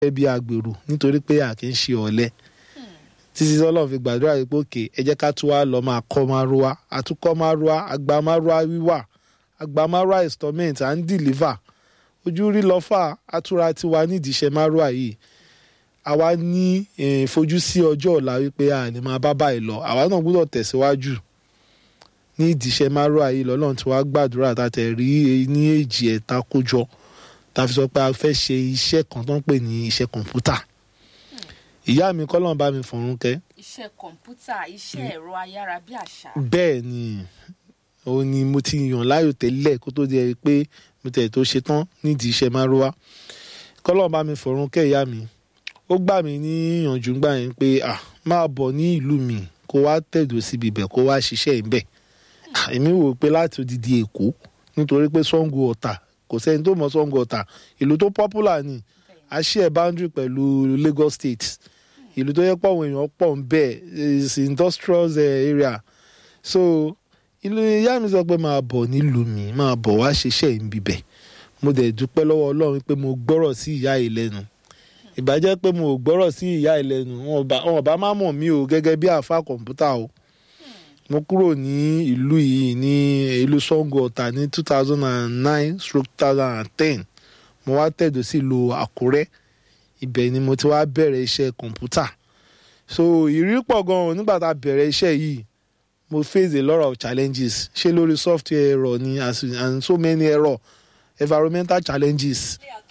gẹ́gẹ́ bí agbèrò nítorí pé a kì í ṣe ọ̀lẹ títí Ọlọ́run fi gbàdúrà yìí pé òkè ẹ jẹ́ ká tún wá lọ máa kọ́ márúwá àtúkọ́ márúwá àgbà márúwá wíwà àgbà márúwá installment à ń deliver ojú rí lọ́fà àtúrà tiwa nídìí iṣẹ́ márúwá yìí àwa ní fojú sí ọjọ́ ọ̀la wípé a ní máa bá báyìí lọ àwa náà gbọ́dọ̀ tẹ̀síwájú ní ìdíṣẹ́ márùá yìí lọ́lọ́run tí wàá gbàdúrà tàtẹ̀ rí ní èjì ẹ̀ta kójọ tá a fi sọ pé a fẹ́ ṣe iṣẹ́ kan tó ń pè ní iṣẹ́ kọ̀ǹpútà ìyá mi kọ́lọ́n bá mi fọ̀run kẹ́. iṣẹ́ kọ̀ǹpútà iṣẹ́ ẹ̀rọ ayárabíàṣá. bẹ́ẹ̀ ni òun ni mo ti yàn láàyò tẹ́lẹ̀ kó tó di ẹ pé mo tẹ̀ tó ṣe tán nídìí iṣẹ́ márùá kọ́lọ́n bá mi fọ̀run kẹ́ ìyá mi ó gbà mí níyànjú gbà yẹn pé ah máa bọ̀ ní ìlú mi kó wá tẹ̀dó síbi ibẹ̀ kó wá ṣiṣẹ́ ibẹ̀ èmi wò pé láti odidi èkó nítorí pé Ṣàngó Ọ̀tà kò sẹ́ni tó mọ̀ Ṣàngó Ọ̀tà ìlú tó popular ni a share boundary pẹ̀lú Lagos State ìlú tó yẹ pọ̀ àwọn èèyàn pọ̀ ń bẹ̀ is industrial area so ìlú ìyá mi sọ pé máa bọ̀ nílùú mi máa bọ̀ wá ṣiṣẹ́ ìbíbẹ̀ mo dẹ̀ dúpẹ́ lọ́wọ́ Ọlọ́run pé mo gbọ́rọ̀ sí ìyá yìí lẹ́nu ìbàjẹ́ pé mo ò gbọ́rọ̀ sí ìyá yìí lẹ́nu wọn ò bá má mọ̀ mí o gẹ́gẹ́ bí àfa kọ̀ǹpútà o mo kúrò ní ìlú yìí ní ìlú Ṣàngó Ọ̀tà ní two thousand and nine stroke two thousand and ten mo wá tẹ̀dó sí ìlú Àkúrẹ́ ibẹ̀ ni mo ti wá bẹ̀rẹ̀ iṣẹ́ kọ̀ǹpútà so ìrírí pọ̀ gan-an nígbà tá a bẹ̀rẹ̀ iṣẹ́ yìí mo face a lot of challenges ṣé lórí software error ni and so many error environmental challenges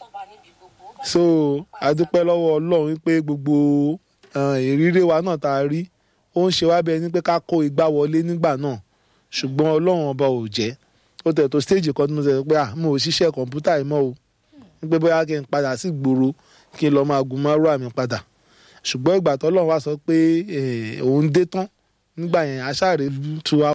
so adúpẹ́ lọ́wọ́ Ọlọ́run wípé gbogbo ìrírí wa náà tá a rí ó ń ṣe wá bẹ́ẹ̀ ni pé ká kó igbá wọlé nígbà náà ṣùgbọ́n ọlọ́run ọba ò jẹ́ ó tẹ̀ tó stage kan tí mo sọ pé ah mo ò ṣiṣẹ́ kọ̀ǹpútà yìí mọ́ o wípé bóyá kí n padà sí ìgboro kí n lọ́ọ́ máa gun márùá mi padà ṣùgbọ́n ìgbà tó ọlọ́run wá sọ pé òun dé tán nígbà yẹn aṣáàrè tu wa.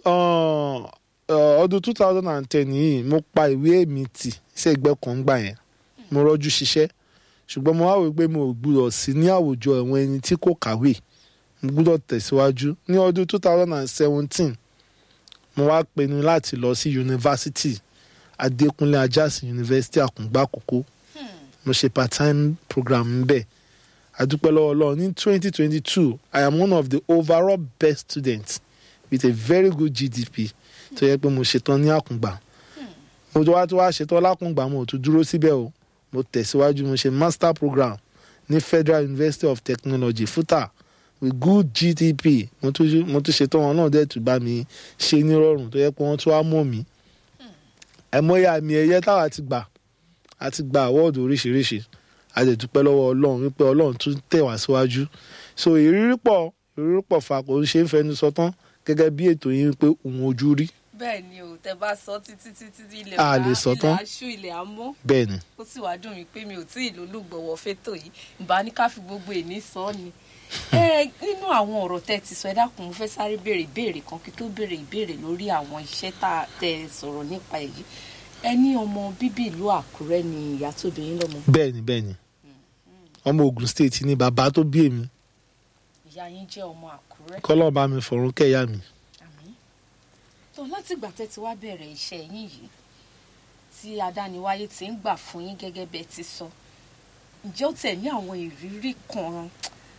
ọdún two thousand and ten yìí mo pa ìwé mi tì sẹ́gbẹ́ kan gbà yẹn mo rọ́jú ṣiṣẹ́ ṣùgbọ́n mo wá wò pé mo ò gbúdọ̀ sí ní àwùjọ àwọn ẹni tí kò kàwé mo gbúdọ̀ tẹ̀síwájú ní ọdún two thousand and seventeen mo wá pinnu láti lọ sí yunifásitì Adékúnlé Ajásin yunifásitì Àkùngbá Àkókó mo ṣe part time program ńbẹ̀ adúpẹ́ lọ́wọ́ Ọlọ́run ní twenty twenty two I am one of the overall best students with a very good GDP tó yẹ pé mo ṣetán ní Àkùngbá mo tó wá tó wá ṣetán lákùngbà mo ò tún dúró síbẹ̀ o mo tẹ̀síwájú mo ṣe master program ní Federal University of Technology FUTA with good GDP mo tún mo tún ṣetán wọn náà dẹ̀ tún bá mi ṣe nírọ̀rùn tó yẹ pé wọ́n tún wá mọ̀ mí ẹ̀mọ́yà àmì ẹ̀yẹ táwa ti gbà a ti gba àwọ́ọ̀dù oríṣiríṣi a lè dúpẹ́ lọ́wọ́ Ọlọ́run wípé Ọlọ́run tún tẹ̀ wá síwájú so ìrírí pọ̀ ìrírí pọ̀ fa kò ń ṣe ń fẹnu sọ tán gẹ́gẹ́ bí ètò yìí pé òun ojú rí bẹ́ẹ̀ ni o tẹ bá sọ títí títí ilẹ̀ A lè sọ tán. ilẹ̀ aṣú ilẹ̀ amọ́ bẹ́ẹ̀ ni ó sì wá dùn mí pé mi ò tí ì lólùgbọ̀wọ́ fétò yìí ìbá ní ká fi gbogbo èní sọ ọ́ ni. ẹ nínú àwọn ọ̀rọ̀ tẹ ti sọ ẹ dákun mo fẹ́ sáré béèrè ìbéèrè kan kí tó béèrè ìbéèrè lórí àwọn iṣẹ́ tá a tẹ sọ̀rọ̀ nípa èyí ẹ ní ọmọ bíbí ìlú Àkúrẹ́ ni ìyá tó bí yín lọ́mọ bẹ́ẹ̀ ni bẹ́ẹ̀ ni ọmọ Ògùn state ni bàbá tó bí èmi ìyá yín jẹ́ ọmọ Àkúrẹ́ kọ́lọ́ bá mi fọ̀run kẹ́yà mi àmín tó látìgbà tẹ́ ti wá bẹ̀rẹ̀ iṣẹ́ yín yìí tí adániwáyé ti ń gbà fún yín gẹ́gẹ́ bẹ́ẹ̀ ti sọ ǹjẹ́ ó tẹ̀ ní àwọn ìrírí kan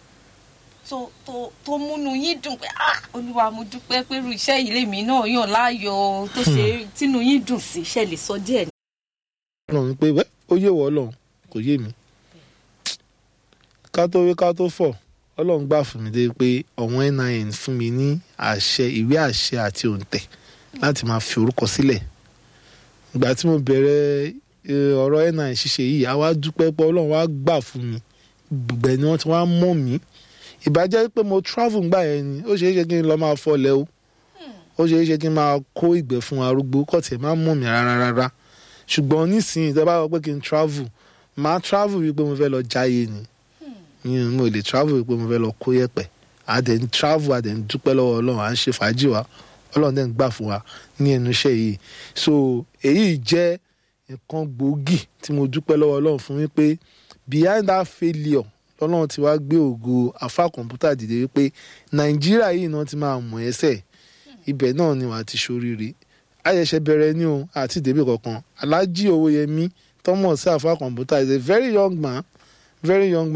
tó tó tó múnú yín dùn pé ah olúwa mo dúpẹ́ pé irú iṣẹ́ yìí lèmi náà yàn láàyò tó ṣe tínú yín dùn sí iṣẹ́ lè sọ díẹ̀ ní. Ọlọ́run pé wẹ́ ó yé wọ Ọlọ́run kò yé mi ká tó wí ká tó fọ̀ Ọlọ́run gbà fún mi dé pé ọ̀wọ́n NIN fún mi ní àṣẹ ìwé àṣẹ àti òǹtẹ̀ láti máa fi orúkọ sílẹ̀ ìgbà tí mo bẹ̀rẹ̀ eh, ọ̀rọ̀ NIN ṣíṣe yìí a wá dúpẹ́ pé Ọlọ́run wá gbà fún mi gbẹ̀ ni wọ́n ti wá mọ̀ mí ìbàjẹ́ pé mo travel gbà yẹn ni ó ṣeé ṣe kí n lọ máa fọlẹ̀ o ó ṣeé ṣe kí n máa kó ìgbẹ́ fún arúgbó kọ́ tiẹ̀ máa mọ̀ mí rárá rárá ṣùgbọ́n nísìnyí tẹ́ bá wọ pé kí n travel máa travel wípé mo fẹ́ lọ jáyé ni yín mo lè travel wípé mo fẹ́ lọ kó yẹ̀pẹ̀ àdẹ̀ ń travel àdẹ̀ ń dúpẹ́ lọ́wọ́ Ọlọ́run à ń ṣe fàájì wa Ọlọ́run dẹ̀ ń gbà fún wa ní ẹnu iṣẹ́ yìí so èyí jẹ́ nǹkan gbòógì tí mo dúpẹ́ lọ́wọ́ Ọlọ́run fún wípé behind that failure lọ́lọ́run ti wá gbé ògo afá kọ̀ǹpútà dìde wípé Nàìjíríà yìí náà ti máa mọ̀ ẹ́sẹ̀ ibẹ̀ náà ni wàá ti ṣoríire ayẹ̀ṣẹ̀ bẹ̀rẹ̀ ní o àti ìdèbí kankan Alhaji Owóyẹmí tọ́mọ̀ sí afá kọ̀ǹpútà is a very young man very young